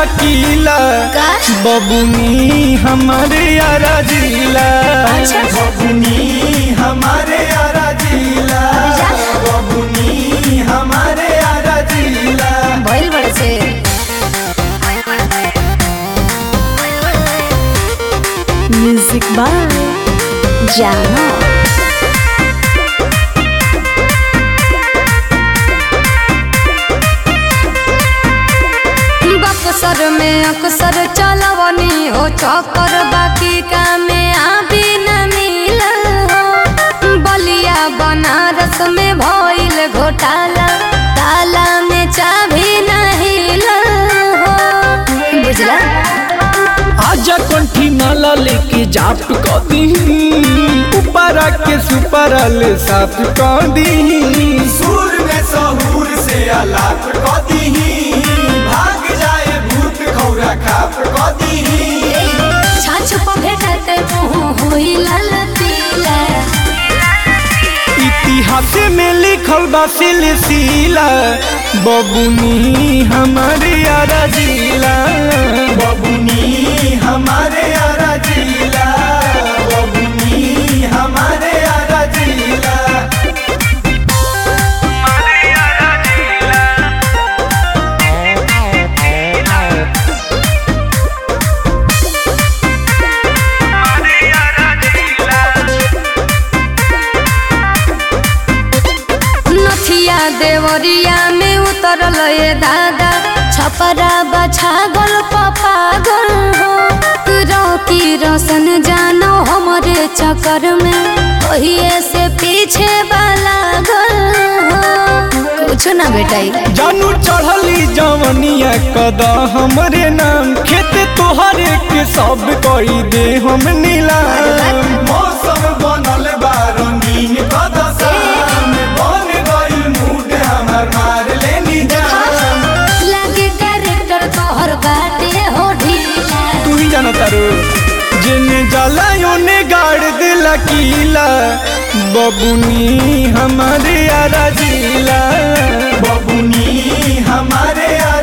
किला का? बबुनी हमारे यारा जिला अच्छा। बबुनी हमारे यारा जिला जा। बबुनी हमारे यारा जिला भइल बड़े से म्यूजिक बाय जानो बक्सर में अक्सर चलवनी हो चक्कर बाकी कामे आबी न मिलल हो बलिया बनारस में भइल घोटाला ताला में चाभी नहीं हो बुझला आजा कंठी नाला लेके जाप क दी ऊपरा के सुपरा ले साफ क दी सुर में सहूर से अलाप क दी भाग जाए भूत खौरा खाप क दी छाछ पर भेटते मुँह हुई लाल पीला इतिहास में लिखल बा सिलसिला बबुनी हमारे यारा जिला बबुनी हमारे यारा जिला बबुनी हमारे यारा जिला नथिया देवरिया में उतरल ये दादा छपरा बछागल पपागल हो रौकी रोशन जानो हमरे चक्कर में ओहिए से पीछे वाला गल हो कुछ ना बेटाई जानू चढ़ली जवनिया कदा हमरे नाम खेत तोहरे के सब कई दे हम नीलाम मौसम बनल बा रंगीन कदा शाम बन गइल मूड हमर मार लेनी जान लागे कैरेक्टर तोहर बाटे हो ढीला तू ही जाना तारू जिने जाला योने गाड़ दिला कीला बबुनी हमारे यारा जिला बबुनी हमारे यारा